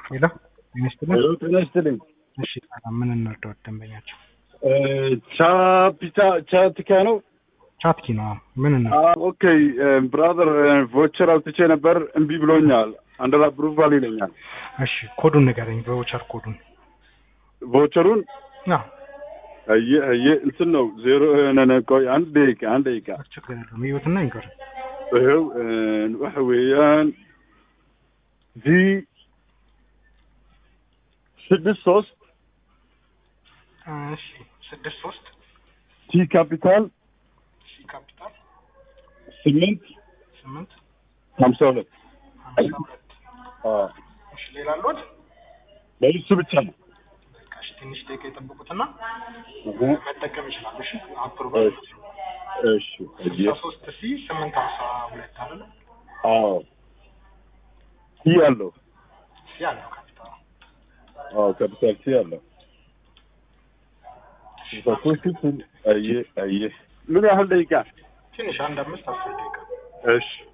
ሄሎ ሚኒስትር ሄሎ ጤና ይስጥልኝ። እሺ ሰላም ምን እንርዳዎት ደንበኛቸው ቻፒታ ቻቲካ ነው። ቻትኪ ነው ምን እንር ኦኬ ብራዘር ቮቸር አውጥቼ ነበር እምቢ ብሎኛል። አንደር አፕሩቫል ይለኛል። እሺ ኮዱን ንገረኝ በቮቸር ኮዱን ቮቸሩን አዎ አየ አየ እንትን ነው ዜሮ ነነ ቆይ አንድ ደቂቃ አንድ ደቂቃ ችግር የለውም ይወትና ይንገር ይኸው waxa weeyaan v ስድስት ሶስት እሺ ስድስት ሶስት ቲ ካፒታል ሲ ካፒታል ስምንት ስምንት ሀምሳ ሁለት ሀምሳ ሁለት እሺ ሌላ አሉት በእሱ ብቻ ነው። በቃ እሺ ትንሽ ደቂቃ የጠብቁትና እህ፣ መጠቀም ይችላሉ እሺ አፕሩቫል እሺ እሺ አየ ስልሳ ሶስት ሲ ስምንት ሀምሳ ሁለት አይደለ አዎ ቲ አለው ሲ አለው ካፒታል አዎ ካፒታል ቲ አለው በሶስት አየ አየ ምን ያህል ደቂቃ? ትንሽ አንድ አምስት አስር ደቂቃ እሺ